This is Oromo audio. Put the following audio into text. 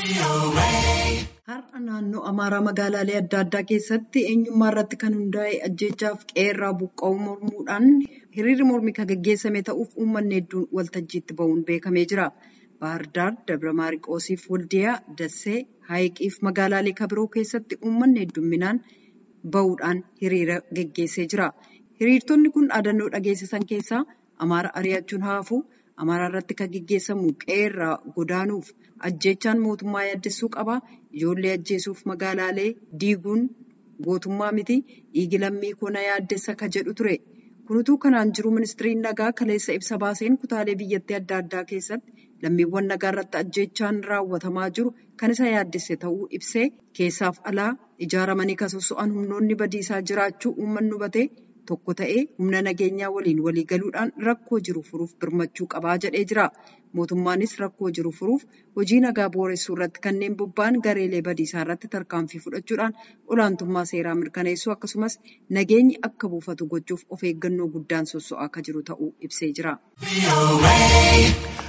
Har'a naannoo Amaaraa magaalaalee adda addaa keessatti eenyummaa irratti kan hundaa'e ajjeechaaf qe'ee buqqa'uu mormuudhaan hiriirri mormii kan gaggeessame ta'uuf uummanni hedduun waltajjiitti bahuun beekamee jira. Baahirdaar, Dabra Maarqoosiif Waldiyaa, Dassee, Haayiqiif magaalaalee kabiroo keessatti uummanni hedduminaan bahuudhaan hiriira gaggeessee jira. Hiriirtonni kun dhaadannoo dhageessisan keessaa Amaara ari'achuun haafuu, Amaaraa irratti kan gaggeessamu qe'ee godaanuuf ajjeechaan mootummaa yaaddessuu qaba. Ijoollee ajjeesuuf magaalaalee diiguun gootummaa miti. Dhiigi lammii koo na yaaddessa ka jedhu ture. Kunutuu kanaan jiru ministiriin nagaa kaleessa ibsa baaseen kutaalee biyyattii adda addaa keessatti lammiiwwan nagaa irratti ajjeechaan raawwatamaa jiru kan isa yaaddesse ta'uu ibsee keessaaf alaa ijaaramanii kan sosso'an humnoonni badiisaa jiraachuu uummanni hubatee tokko ta'ee humna nageenyaa waliin walii galuudhaan rakkoo jiru furuuf birmachuu qabaa jedhee jira. Mootummaanis rakkoo jiru furuuf hojii nagaa booressuu irratti kanneen bobba'an gareelee badiisaa irratti tarkaanfii fudhachuudhaan olaantummaa seeraa mirkaneessuu akkasumas nageenyi akka buufatu gochuuf of eeggannoo guddaan sosso'aa akka jiru ta'uu ibsee jira.